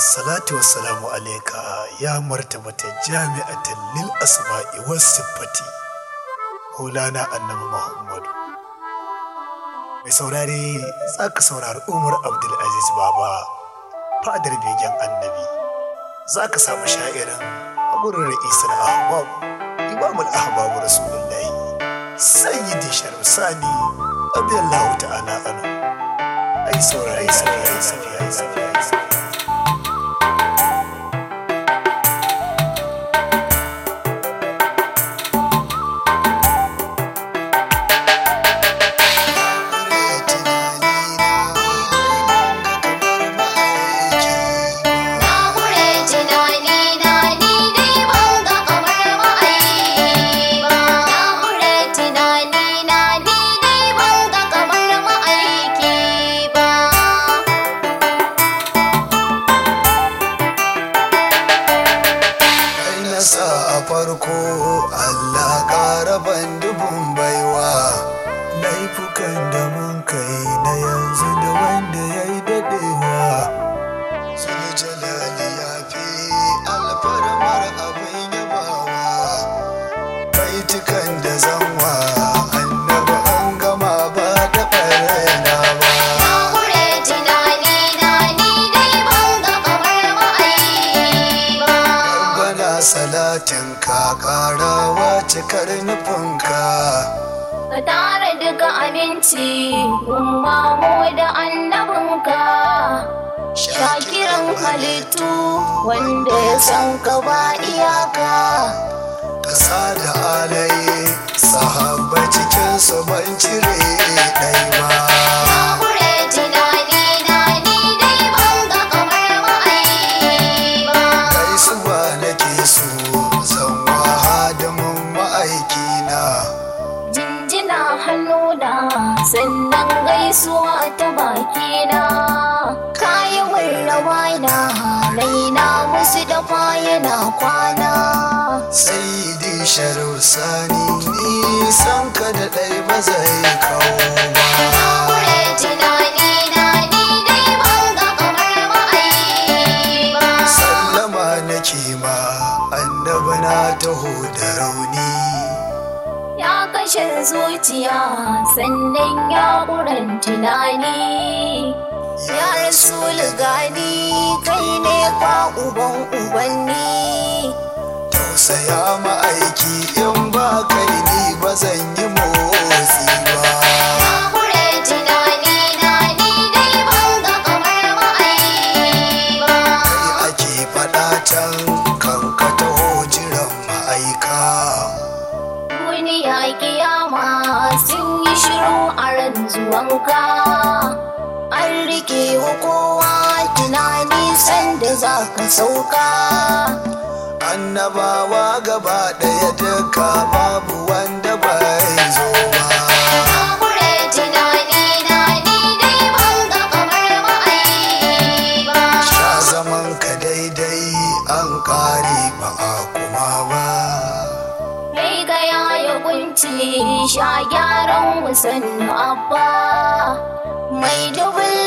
Assalatu wassalamu alaika ya martabata jami'atan lil asma'i was siffati. Maulana Annabi Muhammadu. Mai saurare za ka saurari Umar Abdulaziz Baba fadar begen annabi. Za ka samu sha'irin a gurin ra'isar ahbab imamul ahbab rasulullahi sayyidi sharif sani abiyallahu ta'ala anu ai saurari saurari safiya safiya Na gure tunani na ni dai ban ga kamar ma'aiki ba. Na gure tunani na ni dai ban ga kamar ma'aiki ba. Kai na sa a farko Allah ƙara ban dubun baiwa laifukan da mun kai na yanzu da wanda ya yi daɗewa Sule jalali ya fi alfarmar abin yabawa baitukan da zanwa annabi an gama ba da ɓarena ba Na gure tunani na ni dai ban ga kamar ma'aiki ba. Bana salatin ka ƙarawa cikar nufinka Ka tara duka aminci, umma mu da annabinka. Shakiran halittu wanda ya san ka ba iyaka. ƙasa da alaye sahabba cikin su ban cire ɗai ba Kure tunani na ni dai ban ga kamar ma'aiki ba. gaisuwa nake so zan wahadamin ma'aikina Jinjina hannuna sannan gaisuwa ta bakina. Kayi min rawana raina musu dafa yana kwana. saidi sharif sani nisan ka da ɗai ba zai kawo ba Kure tunani na ni dai ban ga kamar ma'aiki ba. sallama nake ma annabi na taho da rauni Ya kashe zuciya sannan ya ƙuran tunani. Ya rasu gani kai ne kwa uban ubanni. tausaya ma'aiki in ba kai ni ba zan yi motsi ba Na ƙure tunani na ni dai ban ga kamar ma'aiki ba. kai ake faɗa can kan ka taho jiran ma'aika Duniya kiyama sun yi shiru a ran zuwanka. An rike wa kowa tunani sanda za ka sauka. annabawa gaba ɗaya duka babu wanda bai zo ba Kure tunani na ni dai ban ga kamar ma'aiki ba. sha zaman ka daidai an ƙare ba a kuma ba Mai gaya ya kunci sha gyaran musannu abba. Mai dubin